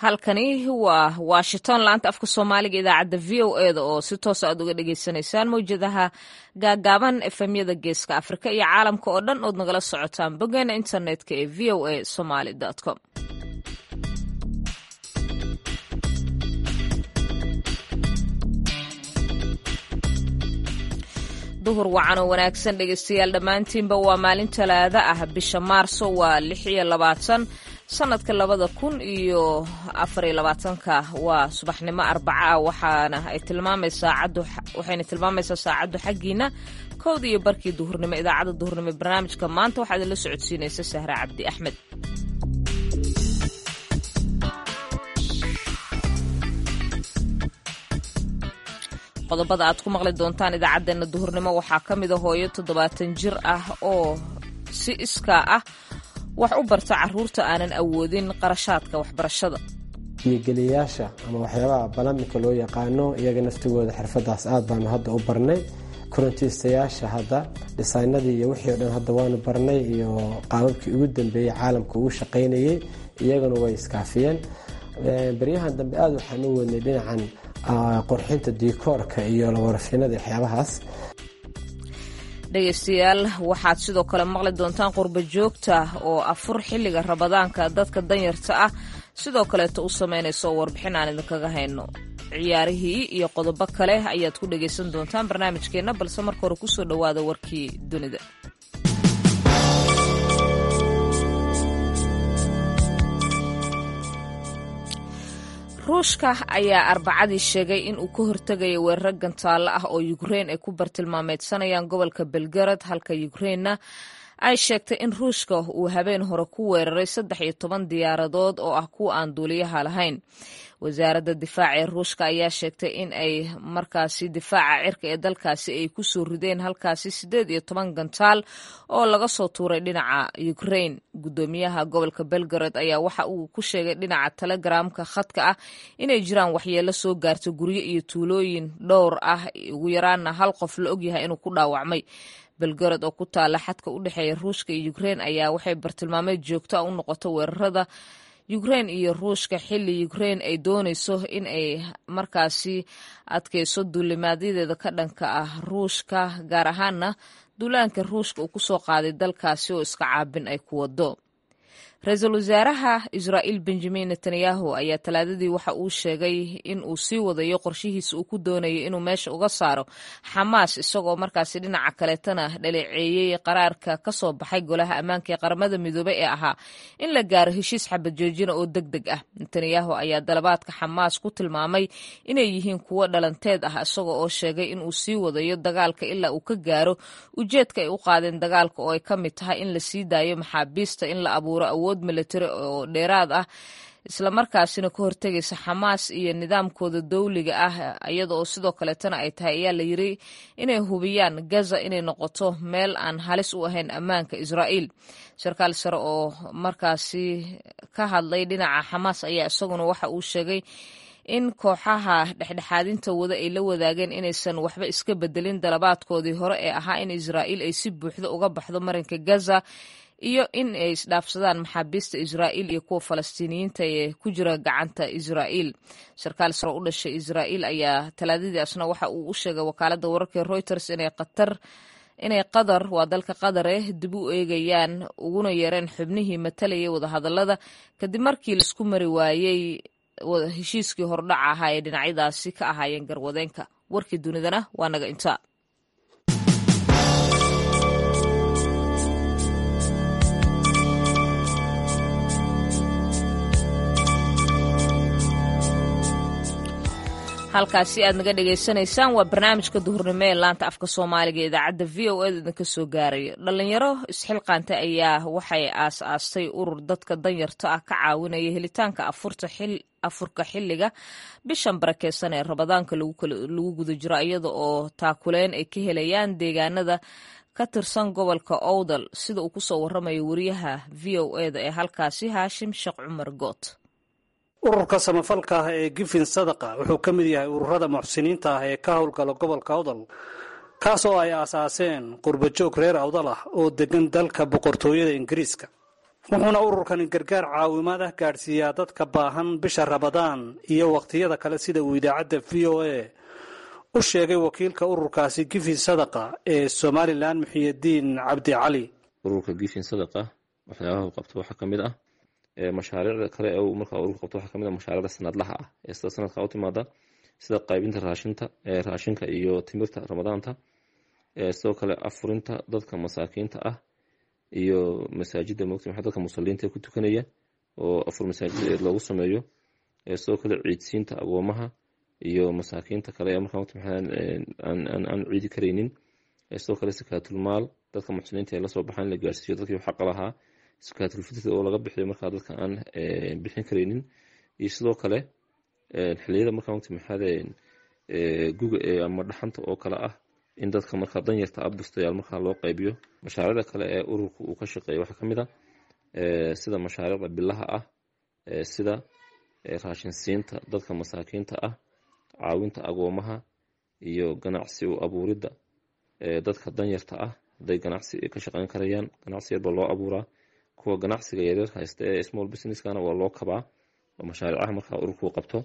halkani waa washington laanta afka soomaaliga idaacadda v o e da oo si toosa aad uga dhagaysanaysaan mawjadaha gaagaaban efemyada geeska afrika iyo caalamka oo dhan ood nagala socotaan boggeena internetka ee v o a somaly com duhur wacan oo wanaagsan dhegaystayaal dhammaantiinba waa maalin talaado ah bisha maarso waa lix iyo labaatan sanadka labada kun iyo afariyo labaatanka waa subaxnimo arbaca ah waxaana ay tilmaamaysaa caddu waxayna tilmaamaysaa saacaddu xaggiina kowda iyo barkii duhurnimo idaacadda duhurnimo barnaamijka maanta waxaa idinla socodsiinaysa sahra cabdi axmed qodobada aad ku maqli doontaan idaacaddeenna duhurnimo waxaa ka mida hooyo toddobaatan jir ah oo si iskaa ah wax u barta caruurta aanan awoodin qarashaadka waxbarashada miyigeliyayaasha ama waxyaabaha balamika loo yaqaano iyaga naftigooda xirfadaas aad baanu hadda u barnay korontiistayaasha hadda dhisaynadii iyo wixii o dhan hadda waanu barnay iyo qaababkii ugu dambeeyey caalamka ugu shaqaynayey iyaguna way iskaafiyeen baryahan dambe aada waxaan u wadnay dhinacan qurxinta diikoorka iyo lawarfinada waxyaabahaas dhegaystayaal waxaad sidoo kale maqli doontaan qurba joogta oo afur xilliga rabadaanka dadka danyarta ah sidoo kaleeto u samaynaysa oo warbixin aan idinkaga hayno ciyaarihii iyo qodobo kale ayaad ku dhagaysan doontaan barnaamijkeenna balse marka hore kusoo dhowaada warkii dunida ruushka ayaa arbacadii sheegay in uu ka hortegayo weeraro gantaallo ah oo yukrein ay ku bartilmaameedsanayaan gobolka belgarad halka yukreinna ay sheegtay in ruushka uu habeen hore ku weeraray saddex iyo toban diyaaradood oo ah kuwa aan duuliyaha lahayn wasaaradda difaaca ee ruushka ayaa sheegtay in ay markaasi difaaca cirka ee dalkaasi ay ku soo rideen halkaasi siddeed iyo toban gantaal oo laga soo tuuray dhinaca ukrain guddoomiyaha gobolka belgarad ayaa waxa uu ku sheegay dhinaca telegramka khadka ah inay jiraan waxyeelo soo gaarta guryo iyo tuulooyin dhowr ah ugu yaraanna hal qof la ogyahay inuu ku dhaawacmay belgarad oo ku taala xadka u dhexeeya ruushka iyo ukrein ayaa waxay bartilmaameed joogto a u noqoto weerarada ukrein iyo ruushka xilli ukrein ay doonayso in ay markaasi adkayso duulimaadyadeeda ka dhanka ah ruushka gaar ahaana duulaanka ruushka uu kusoo qaaday dalkaasi oo iska caabin ay ku wado ra-iisul wasaaraha israa'iil benjamin netanyahu ayaa talaadadii waxa uu sheegay in uu sii wadayo qorshihiisa uu ku doonayo inuu meesha uga saaro xamaas isagoo markaasi dhinaca kaleetana dhaleeceeyey qaraarka ka soo baxay golaha ammaanka ee qaramada midoobey ee ahaa in la gaaro heshiis xabad joojina oo deg deg ah netanyahu ayaa dalabaadka xamaas ku tilmaamay inay yihiin kuwo dhalanteed ah isagoo oo sheegay in uu sii wadayo dagaalka ilaa uu ka gaaro ujeedka ay u qaadeen dagaalka oo ay ka mid tahay in la sii daayo maxaabiista in la abuuro awood military oo dheeraad ah islamarkaasina ka hortegaysa xamaas iyo nidaamkooda dowliga ah iyada oo sidoo kaleetana ay tahay ayaa la yiri inay hubiyaan gaza inay noqoto meel aan halis u ahayn ammaanka israa'iil sarkaal sare oo markaasi ka hadlay dhinaca xamaas ayaa isaguna waxa uu sheegay in kooxaha dhexdhexaadinta wada ay la wadaageen inaysan waxba iska bedelin dalabaadkoodii hore ee ahaa in israa'iil ay si buuxda uga baxdo marinka gaza iyo in ay isdhaafsadaan maxaabiista israa'iil iyo kuwa falastiiniyiinta ee ku jira gacanta israa'iil sarkaal sare u dhashay israa'iil ayaa talaadadii asna waxa uu u sheegay wakaaladda wararka reuters inay qatar inay qatar waa dalka qadare dib u eegayaan uguna yeereen xubnihii matalayay wadahadallada kadib markii laisku mari waayey heshiiskii hordhaca ahaa ee dhinacyadaasi ka ahaayeen garwadeenka warkii dunidana waa naga intaa halkaasi aad naga dhagaysanaysaan waa barnaamijka duhurnimo ee laanta afka soomaaliga ee idaacadda v o eda idinka soo gaaraya dhalinyaro isxilqaanta ayaa waxay aas-aastay urur dadka danyarta ah ka caawinaya helitaanka afurka xilliga bishan barakeysan ee rabadaanka lagu guda jiro iyada oo taakuleen ay ka helayaan deegaanada ka tirsan gobolka owdal sida uu kusoo waramayo wariyaha v o eda ee halkaasi haashim sheekh cumar goot ururka samafalka ah ee gifin sadaqa wuxuu ka mid yahay ururada muxsiniinta ah ee ka howlgala gobolka awdal kaas oo ay aasaaseen qurbajoog reer awdal ah oo degan dalka boqortooyada ingiriiska wuxuuna ururkani gargaar caawimaad ah gaadhsiiyaa dadka baahan bisha rabadaan iyo wakhtiyada kale sida uu idaacadda v o a u sheegay wakiilka ururkaasi gifin sadaqa ee somalilan muxiyadiin cabdi cali ururka gifin sadaqa waxyaabaha uu qabto waxaa ka mid ah mashaariicda kale ee uu markaa ururka qabto waxaa ka mid ah mashaariicda sanadlaha ah ee sida sanadka u timaada sida qaybinta raashinta raashinka iyo timirta ramadaanta sidoo kale afurinta dadka masaakiinta ah iyo masaajida mogta maxaa dadka musaliinta ku tukanaya oo afur masaajid loogu sameeyo sidoo kale ciidsiinta agoomaha iyo masaakiinta kale ee markaa mogta maxaa aan ciidi karaynin sidoo kale sakaatulmaal dadka muxsiniinta ee lasoo baxaan la gaarsiiyo dadkii xaqa lahaa sakaatulfitr oo laga bixiyo markaa dadka aan bixin karaynin iyo sidoo kale xiliyada markaa mogta maxaade guga ama dhaxanta oo kale ah in dadka markaa danyarta ah bustayaal markaa loo qaybiyo mashaariicda kale ee ururka uu ka shaqeeya waxaa ka mid a sida mashaariicda bilaha ah sida raashinsiinta dadka masaakiinta ah caawinta agoomaha iyo ganacsi u abuuridda dadka danyarta ah hadday ganacsi ka shaqeyn karayaan ganacsi yarba loo abuuraa kuwa ganacsiga yaryar haysta ee small businesskana waa loo kabaa oo mashaariicaha markaa ururku qabto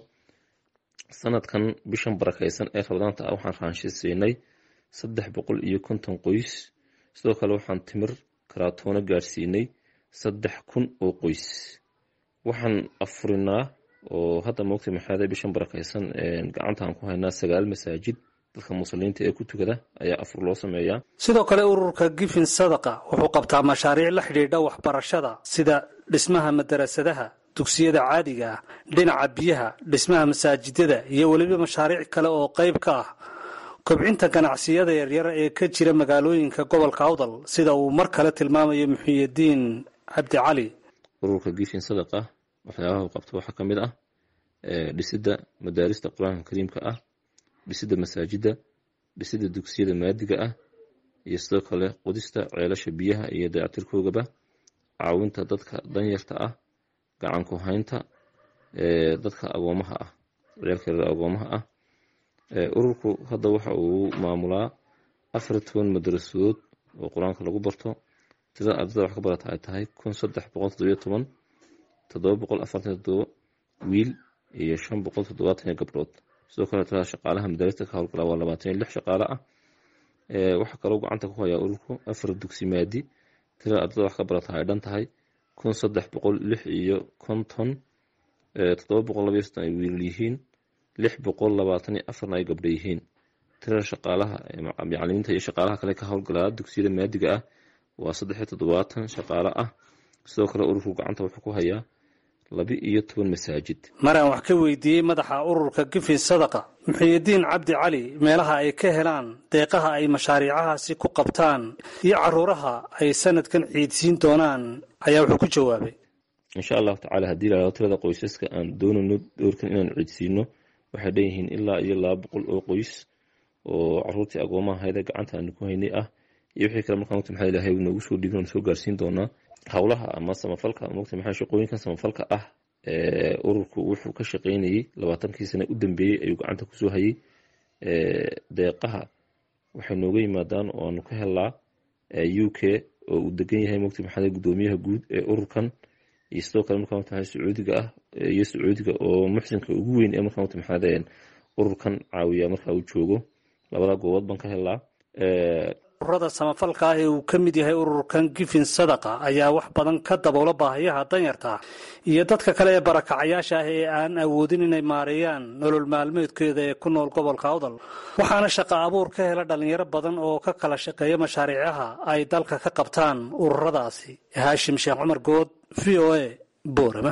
sanadkan bishan barakaysan ee rabadaanta ah waxaan raanshisiinay saddex boqol iyo konton qoys sidoo kale waxaan timir karaatoono gaadhsiinay saddex kun oo qoys waxaan afurinaa oo hadda moogtay maxaada bishan barakaysan gacantaan ku haynaa sagaal masaajid dadka muslimiinta ee ku tukada ayaa afur loo sameeyaa sidoo kale ururka gifin sadaqa wuxuu qabtaa mashaariic la xidhiidha waxbarashada sida dhismaha madarasadaha dugsiyada caadiga ah dhinaca biyaha dhismaha masaajidada iyo weliba mashaariic kale oo qayb ka ah kobcinta ganacsiyada yaryar ee ka jira magaalooyinka gobolka awdal sida uu mar kale tilmaamayo muxiyadiin cabdi cali ururka gifin sadaqa waxyaabaha uu qabto waxaa ka mid ah dhisidda madaarista qur-aanka kariimka ah dhisidda masaajidda dhisidda dugsiyada maadiga ah iyo sidoo kale qudista ceelasha biyaha iyo dayactirkoogaba caawinta dadka danyarta ah gacanku haynta dadka agoomaha ah ciyaalkeeda agoomaha ah ururku hadda waxa uu maamulaa afar toban madarasadood oo qur-aanka lagu barto tirada ardada wax ka barata ay tahay kun saddex boqol toddobiyo toban toddoba boqol afartan toddoba wiil iyo shan boqol toddobaatan iyo gabdhood sidoo kale tirada shaqaalaha madarasta ka howlgala waa labaatan iyo lix shaqaale ah waxaa kaloo gacanta ku hayaa ururku afar dugsi maadi tirada ardada wax ka barata ay dhan tahay kun saddex boqol lix iyo konton toddoba boqol labayo soddon ay wiilal yihiin lix boqol labaatan iyo afarna ay gabdho yihiin tirada shaqaalaha macalimiinta iyo shaqaalaha kale ka howlgalaa dugsiyada maadiga ah waa saddex iyo toddobaatan shaqaale ah sidoo kale ururku gacanta wuxuu ku hayaa laba iyo toban masaajid maraan wax ka weydiiyey madaxa ururka gifin sadaqa muxiyadiin cabdi cali meelaha ay ka helaan deeqaha ay mashaariicahaasi ku qabtaan iyo caruuraha ay sanadkan ciidsiin doonaan ayaa wuxuu ku jawaabay insha allahu tacala haddii laado tirada qoysaska aan doonayno doorkan inaan ciidsiino waxay dhanyihiin ilaa iyo laba boqol oo qoys oo caruurtii agoomaha hayda gacanta aanu ku haynay ah iyo wixii kale markaa mugta maxaa ilahay noogu soo dhiibin soo gaarsiin doonaa howlaha ama samafalka mugta maxaa shaqooyinkan samafalka ah ee ururku wuxuu ka shaqeynayay labaatankii sana u dambeeyey ayuu gacanta kusoo hayay deeqaha waxay nooga yimaadaan oo aanu ka helnaa u k oo uu degan yahay mugta maxaa gudoomiyaha guud ee ururkan iyo sidoo kale markaa mugta maxaa sacuudiga ah iyo sacuudiga oo muxsinka ugu weyn ee markaa mugta maxaa ururkan caawiya markaa uu joogo labada goobood baan ka helnaa ururada samafalka ah ee uu ka mid yahay ururkan gifin sadaqa ayaa wax badan ka daboola baahiyaha danyarta iyo dadka kale ee barakacayaasha ah ee aan awoodin inay maareeyaan nolol maalmeedkeeda ee ku nool gobolka awdal waxaana shaqa abuur ka hela dhalinyaro badan oo ka kala shaqeeya mashaariicaha ay dalka ka qabtaan ururadaasi haashim sheekh cumar good v o a boorama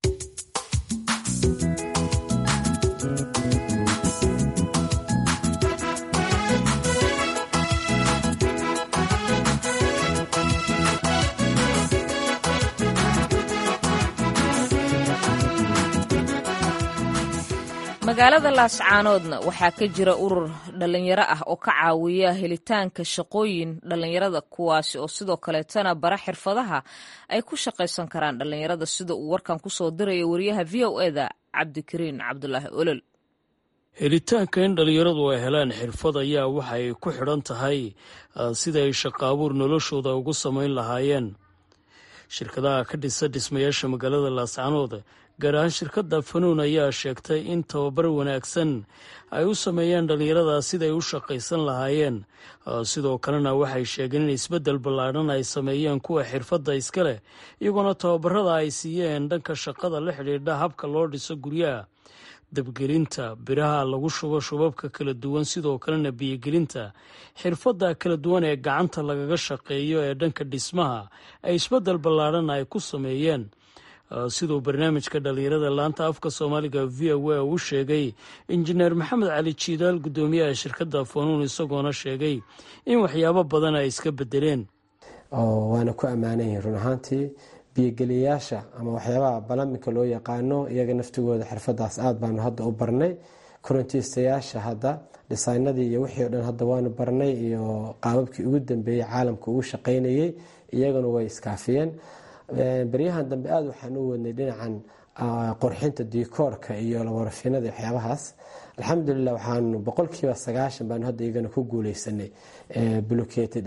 magaalada laascaanoodna waxaa ka jira urur dhallinyaro ah oo ka caawiya helitaanka shaqooyin dhallinyarada kuwaasi oo sidoo kaleetana bara xirfadaha ay ku shaqaysan karaan dhallinyarada sida uu warkan kusoo diraya wariyaha v o eda cabdikariin cabdulaahi olol helitaanka in dhallinyaradu ay helaan xirfad ayaa waxa ay ku xidhan tahay sida ay shaqaabuur noloshooda ugu samayn lahaayeen shirkadaha ka dhisa dhismayaasha magaalada laascanood gaar ahaan shirkadda fanuun ayaa sheegtay in tababar wanaagsan ay u sameeyeen dhallinyarada siday u shaqaysan lahaayeen sidoo kalena waxay sheegeen in isbeddel ballaadhan ay sameeyeen kuwa xirfadda iska leh iyagoona tababarada ay siiyeen dhanka shaqada la xidhiidha habka loo dhiso guryaha dabgelinta biraha lagu shubo shubabka kala duwan sidoo kalena biyogelinta xirfadda kala duwan ee gacanta lagaga shaqeeyo ee dhanka dhismaha ay isbeddel ballaadhan ay ku sameeyeen siduu barnaamijka dhallinyarada laanta afka soomaaliga v o a uu sheegay injineer maxamed cali jiidaal guddoomiyaha shirkadda fanuun isagoona sheegay in waxyaabo badan ay iska bedeleen waana ku ammaanan yihin run ahaantii biyogeliyayaasha ama waxyaabaha balaminka loo yaqaano iyaga naftigooda xirfadaas aad baanu hadda u barnay korontiistayaasha hadda dhisaynadii iyo wixii o dhan hadda waanu barnay iyo qaababkii ugu dambeeyey caalamka ugu shaqaynayey iyaguna way iskaafiyeen baryahan dambe aada waxaan u wadnay dhinacan qorxinta dikoorka iyo warafinada waxyaabahaas alxamdulilah waxaanu boqolkiiba sagaashan baanu hadda iyagana ku guuleysanay buloketi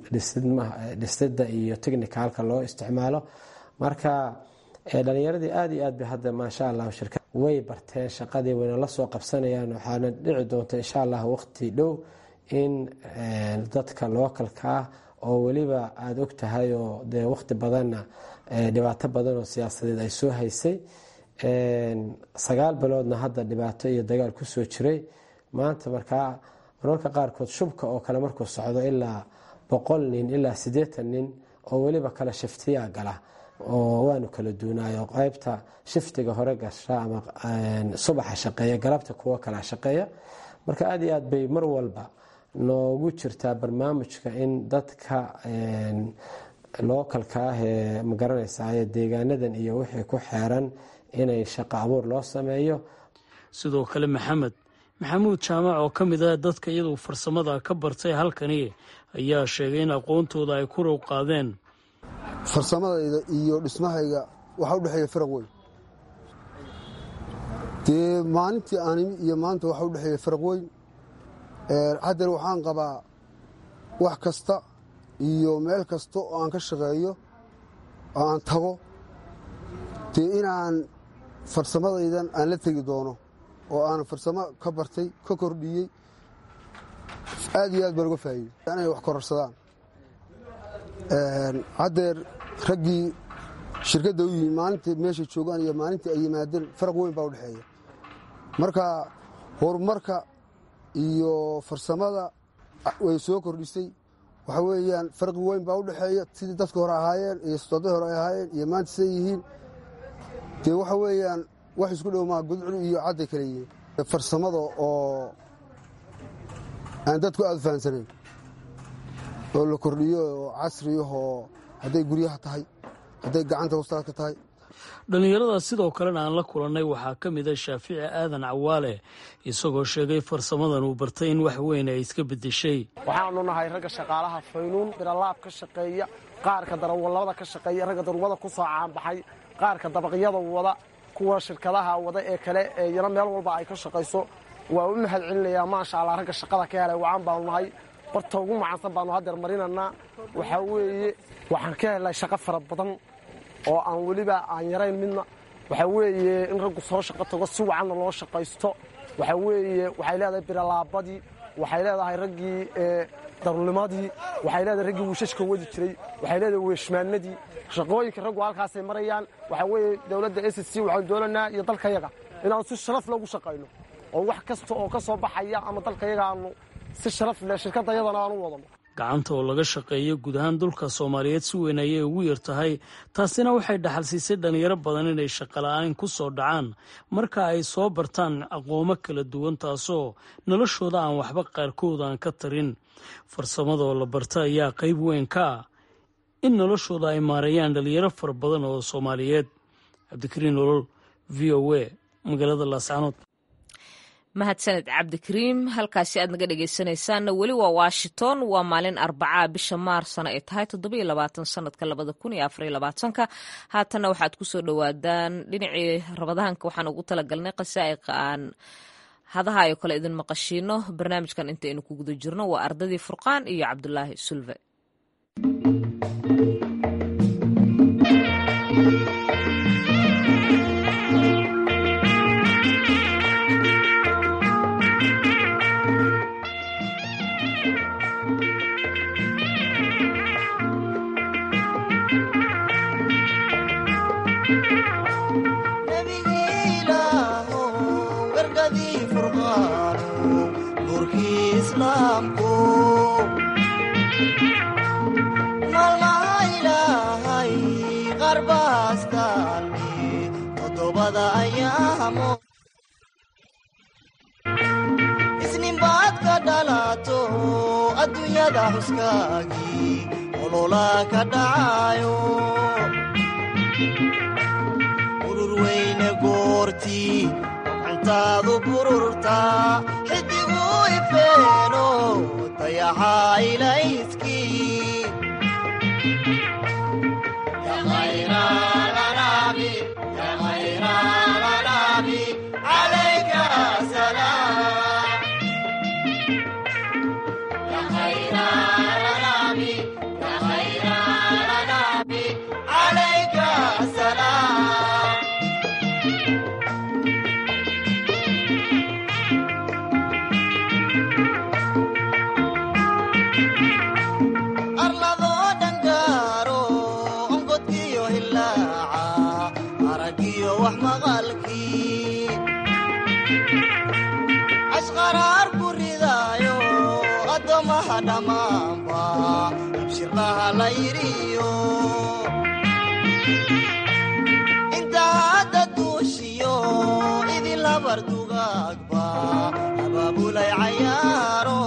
dhisida iyo technicalka loo isticmaalo marka dhalinyaradii aada iyo aad bay hadda maasha allah shirka way barteen shaqadii wayna la soo qabsanayaan waxaana dhici doonta insha allah waqti dhow in dadka lookalka ah oo weliba aada og tahay oo dee waqti badanna dhibaato badan oo siyaasadeed ay soo haysay sagaal biloodna hadda dhibaato iyo dagaal kusoo jiray maanta markaa mararka qaarkood shubka oo kale markuu socdo ilaa boqol nin ilaa siddeetan nin oo weliba kala shiftiyaa gala oo waanu kala duunaayo qaybta shiftiga hore gasha ama subaxa shaqeeya galabta kuwo kala shaqeeya marka aada iyo aad bay mar walba noogu jirtaa barnaamijka in dadka lookalka ah ee magaranaysaye deegaanadan iyo wixii ku xeeran inay shaqo abuur loo sameeyo sidoo kale maxamed maxamuud jaamac oo ka mid ah dadka iyadu farsamada ka bartay halkani ayaa sheegay in aqoontooda ay ku row qaadeen farsamadayda iyo dhismahayga waxaa u dhexeeya faraq weyn dee maalintii aanimi iyo maanta waxaa u dhexeeya faraq weyn haddar waxaan qabaa wax kasta iyo meel kasta oo aan ka shaqeeyo oo aan tago dee inaan farsamadaydan aan la tegi doono oo aan farsamo ka bartay ka kordhiyey aad iyo aad baan uga faa'iidey inay wax kororsadaan haddeer raggii shirkadda u yimi maalintai meeshay joogaan iyo maalintii ay yimaadeen faraq weyn baa u dhexeeya marka horumarka iyo farsamada way soo kordhisay waxa weeyaan farqi weyn baa u dhexeeya sidii dadka hore ahaayeen iyo sodadii hore ay ahaayeen iyo maanta siday yihiin dee waxa weeyaan wax isku dhow maa gudcul iyo cadday kale yihiin farsamada oo aan dadku aad u fahansanayn oo la kordhiyo oo casriyahoo hadday guryaha tahay hadday gacanta wastaadka tahay dhallinyarada sidoo kalena aan la kulannay waxaa ka mid a shaafici aadan cawaale isagoo sheegay farsamadan uu bartay in wax weyn ay iska beddeshay waxaanu nahay ragga shaqaalaha faynuun biralaab ka shaqeeya qaarka darawallada ka shaqeeya ragga darwada ku soo caanbaxay qaarka dabaqyada wada kuwa shirkadaha wada ee kale ee yana meel walba ay ka shaqayso waa u mahad celinayaa maasha allah ragga shaqada ka helay wacan baanu nahay barta ugu macaansan baanu haddeer marinanaa waxaa weeye waxaan ka helnay shaqo fara badan oo aan weliba aan yarayn midna waxaa weeye in raggu soo shaqo tago si wacanna loo shaqaysto waxaa weeye waxay leedahay biralaabadii waxay leedahay raggii darulimadii waxay leedahay raggii wiishashka wadi jiray waxay leedahay weeshmaanadii shaqooyinka raggu halkaasay marayaan waxaa weeye dowladda s c waxaan doolanaa iyo dalkayaga inaan si sharaf loogu shaqayno oo wax kasta oo ka soo baxaya ama dalkayaga aanu si sharaf leh shirkadayadana aan u wadano gacanta oo laga shaqeeyo guud ahaan dhulka soomaaliyeed si weyn ayay ugu yar tahay taasina waxay dhaxal siisay dhallinyaro badan inay shaqola'aan ku soo dhacaan marka ay soo bartaan aqoomo kala duwan taasoo noloshooda aan waxba qaarkood aan ka tarin farsamadoo la barta ayaa qayb weyn ka ah in noloshooda ay maareeyaan dhallinyaro fara badan oo soomaaliyeed cabdikariin nolol v o a magaalada laascanood mahadsaned cabdikariim halkaasi aad naga dhegeysanaysaanna weli waa washington waa maalin arbacaa bisha maarsana ay tahay toddobiyo labaatan sanadka labada kun iyo afariyo labaatanka haatanna waxaad kusoo dhowaadaan dhinacii rabadaanka waxaan ugu talagalnay qasaa'iqa aan hadaha ayo kale idin maqashiino barnaamijkan intaynu ku guda jirno waa ardadii furqaan iyo cabdulaahi sulve islaamku maalmaha ilaahay qarbaastalmi toddobada ayaamo isninbaad ka dhalato adduunyada xuskaagii olola ka dhacayo urur weyne goortii gacantaadu bururtaa xidigu ifeeno dayaxa ilayskii arladoo dhangaaro onkodkiyo hilaaca aragiyo wax maqalkii ashqaraar ku ridaayo addoommaha dhammaanba abshirlaha la yidhiyo inta hadda duushiyo idin labar dugaagba abaabulay cayaaro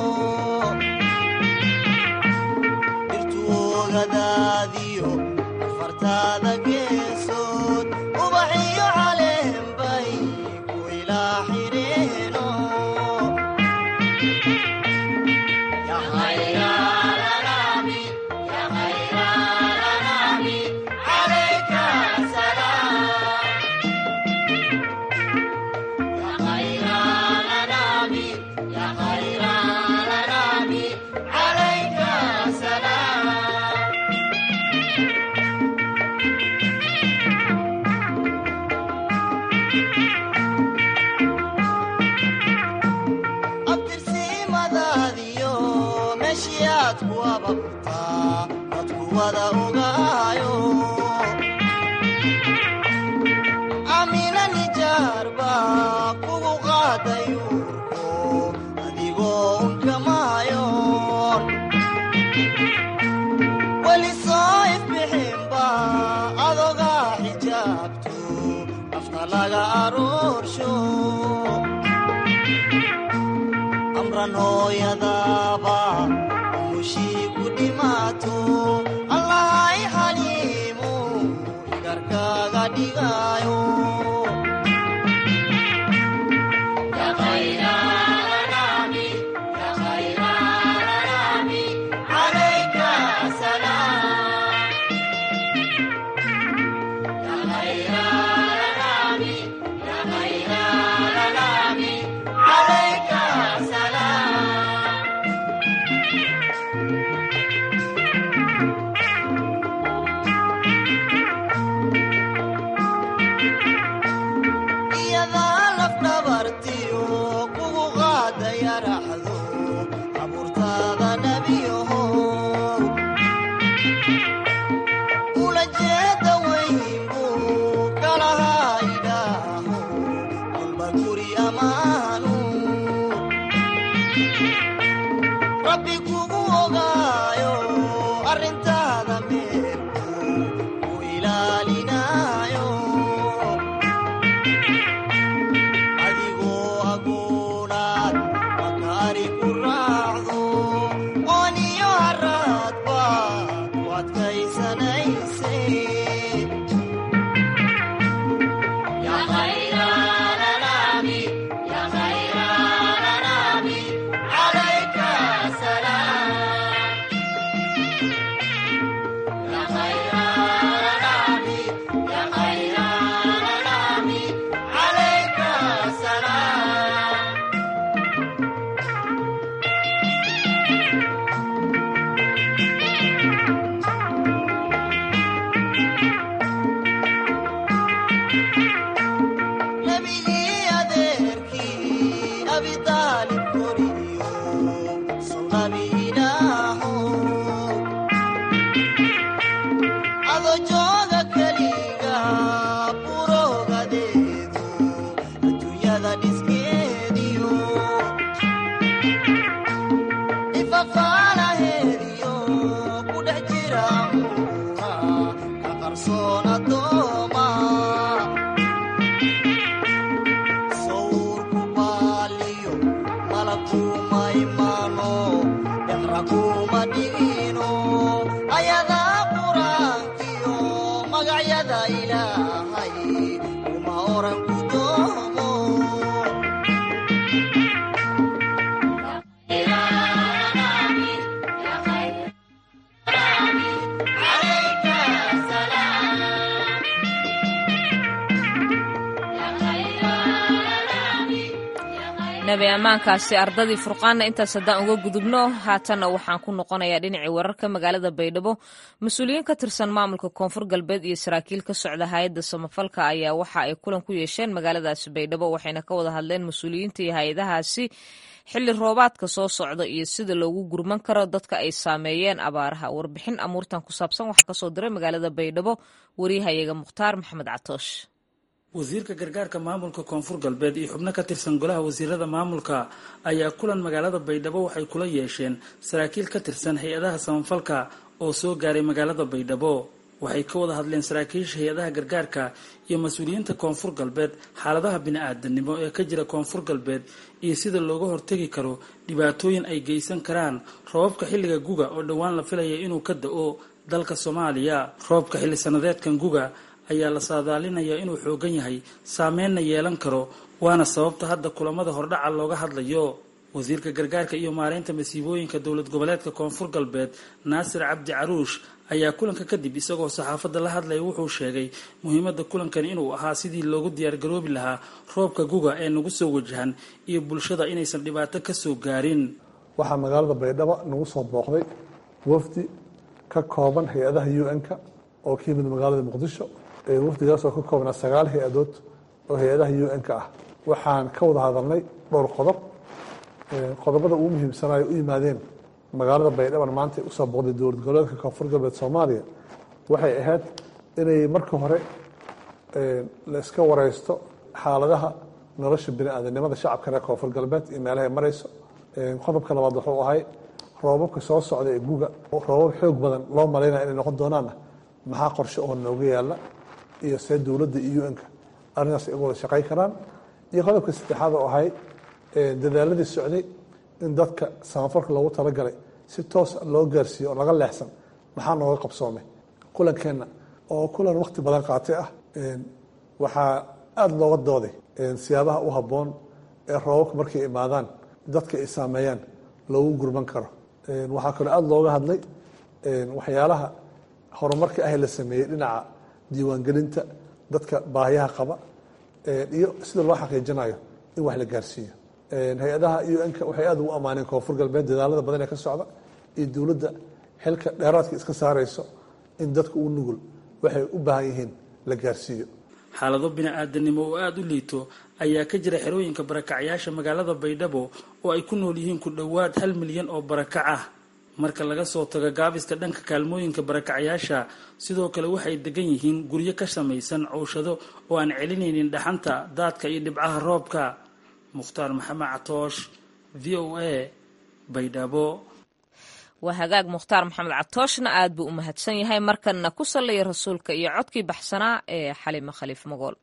dhirtuogadaadiyo afartaada geesood ubaxiyo caleenbay ku ilaa xidheeno abtirsiimadaadiyo meeshii aad ku ababtaa dadku wada ogaayo amina nijaarba kugu qaadayuurko adigoo unkamaayoon weli soo ifbixinba adogaa xijaabto afka laga aroorsho amran hooyadaaba umushii ku dhimaato allahay xaliimu igarkaaga dhigaayo iyadaa lafdhabartiyo kugu qaadaya raxdo abuurtaada nebiyaho ula jeeda weynbu kalahaa idhaaho walba guri ammaanu rabbi kugu ogaayo arrintaada meelku u ilaalinaayo nabi ammaankaasi ardadii furqaanna intaas haddaan uga gudubno haatanna waxaan ku noqonayaa dhinacii wararka magaalada baydhabo mas-uuliyiin ka tirsan maamulka koonfur galbeed iyo saraakiil ka socda hay-adda samafalka ayaa waxa ay kulan ku yeesheen magaaladaasi baydhabo waxayna ka wada hadleen mas-uuliyiinta iyo hay-adahaasi xilli roobaadka soo socda iyo sida loogu gurman karo dadka ay saameeyeen abaaraha warbixin amuurtan ku saabsan waxaa kasoo diray magaalada baydhabo wariyahayaga mukhtaar maxamed catoosh wasiirka gargaarka maamulka koonfur galbeed iyo xubno ka tirsan golaha wasiirada maamulka ayaa kulan magaalada baydhabo waxay kula yeesheen saraakiil ka tirsan hay-adaha samafalka oo soo gaaray magaalada baydhabo waxay ka wada hadleen saraakiisha hay-adaha gargaarka iyo mas-uuliyiinta koonfur galbeed xaaladaha bini-aadanimo ee ka jira koonfur galbeed iyo sida looga hortegi karo dhibaatooyin ay geysan karaan roobabka xilliga guga oo dhowaan la filaya inuu ka da-o dalka soomaaliya roobka xilli sanadeedkan guga ayaa la saadaalinayaa inuu xoogan yahay saameynna yeelan karo waana sababta hadda kulamada hordhaca looga hadlayo wasiirka gargaarka iyo maareynta masiibooyinka dowlad goboleedka koonfur galbeed naasir cabdi caruush ayaa kulanka kadib isagoo saxaafadda la hadlaya wuxuu sheegay muhiimadda kulankan inuu ahaa sidii loogu diyaargaroobi lahaa roobka guga ee nagu soo wajahan iyo bulshada inaysan dhibaato kasoo gaarin waxaa magaalada baydhabo nagu soo booqday wafdi ka kooban hay-adaha u n-ka oo ka yimid magaalada muqdisho wafdigaasoo ka koobnaa sagaal hay-adood oo hay-adaha u n-ka ah waxaan ka wada hadalnay dhowr qodob qodobada ugu muhiimsanayo u yimaadeen magaalada baydhaban maanta usoo booqday dowlad goboleedka koonfur galbeed soomaaliya waxay ahayd inay marka hore la iska wareysto xaaladaha nolosha bini-aadanimada shacabka reer koonfur galbeed iyo meelahay marayso qodobka labaad wuxuu ahay roobabka soo socda ee guga roobab xoog badan loo malaynaya inay noqon doonaanna maxaa qorshe oo nooga yaala iyo see dowladda iyo u-nka arrintaas ay wada shaqay karaan iyo qodobka saddexaad oo ahay dadaaladii socday in dadka samafalka loogu talagalay si toos loo gaarsiiyo oo laga leexsan maxaa nooga qabsoomay kulankeenna oo kulan wakti badan qaatay ah waxaa aada looga dooday siyaabaha u habboon ee roobabka markay imaadaan dadka ay saameeyaan loogu gurman karo waxaa kaloo aada looga hadlay waxyaalaha horumarka ah la sameeyey dhinaca diiwaangelinta dadka baahiyaha qaba iyo sida loo xaqiijinayo in wax la gaarsiiyo hay-adaha un-ka waxay aada ugu ammaaneen koonfur galbeed dadaalada badan ee ka socda iyo dowladda xilka dheeraadka iska saarayso in dadka u nugul waxay u baahan yihiin la gaarsiiyo xaalado bini-aadanimo oo aada u liito ayaa ka jira xerooyinka barakacyaasha magaalada baydhabo oo ay ku nool yihiin ku dhowaad hal milyan oo barakac ah marka laga soo tago gaabiska dhanka kaalmooyinka barakacyaasha sidoo kale waxay degan yihiin guryo ka samaysan cowshado oo aan celinaynin dhaxanta daadka iyo dhibcaha roobka mukhtaar maxamed catoosh v o a baydhabo waa hagaag mukhtaar maxamed catooshna aad buu u mahadsan yahay markanna ku sallaya rasuulka iyo codkii baxsanaa ee xalimo khaliif magool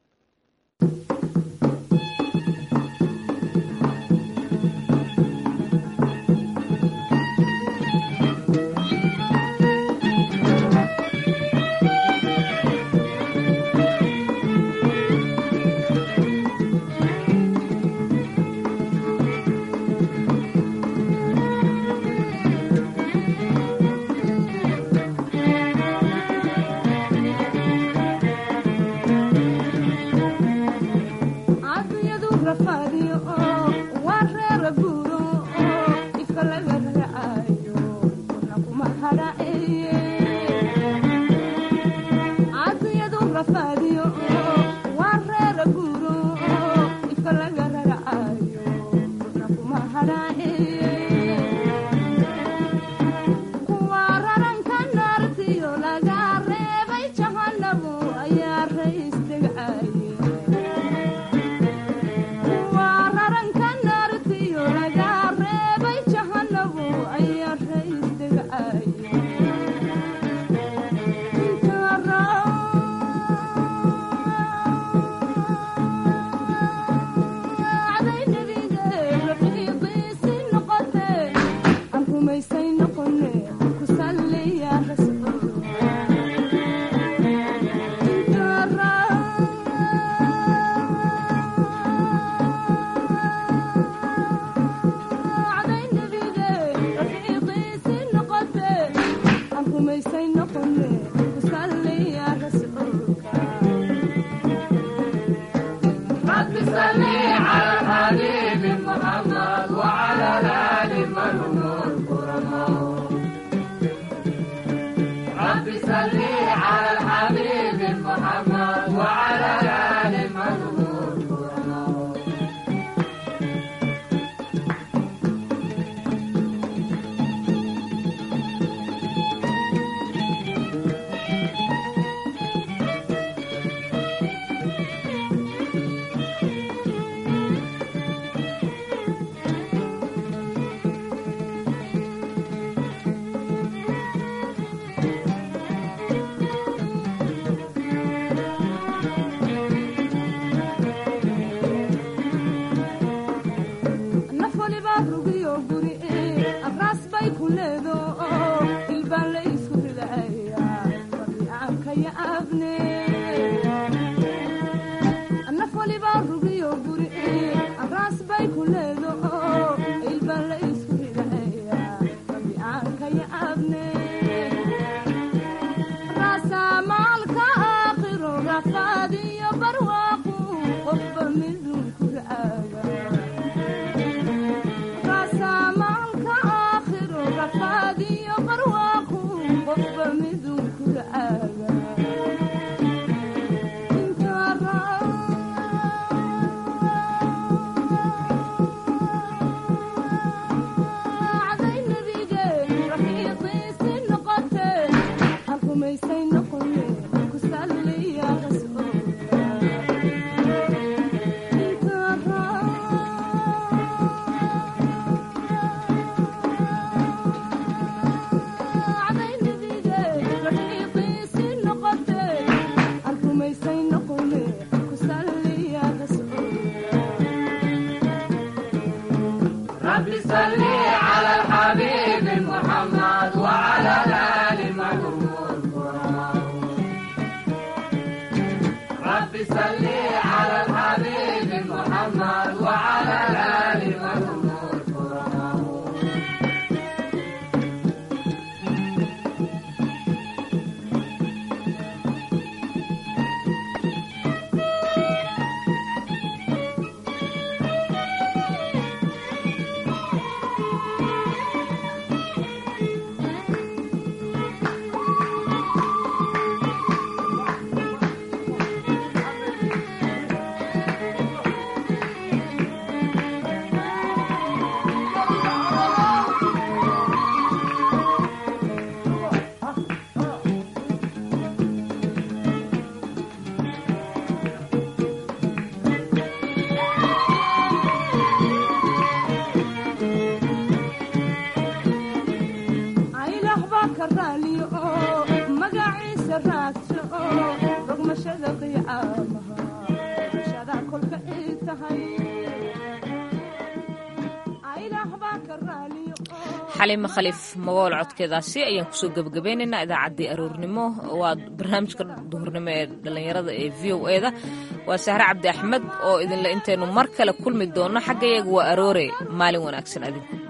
xaliima khaliif magool codkeedaasi ayaan kusoo gebagabeynaynaa idaacaddii aroornimo waa barnaamijka duhurnimo ee dhallinyarada ee v o eda waa sahre cabdi axmed oo idinle intaynu mar kale kulmi doonno xaggayaga waa aroore maalin wanaagsan adinku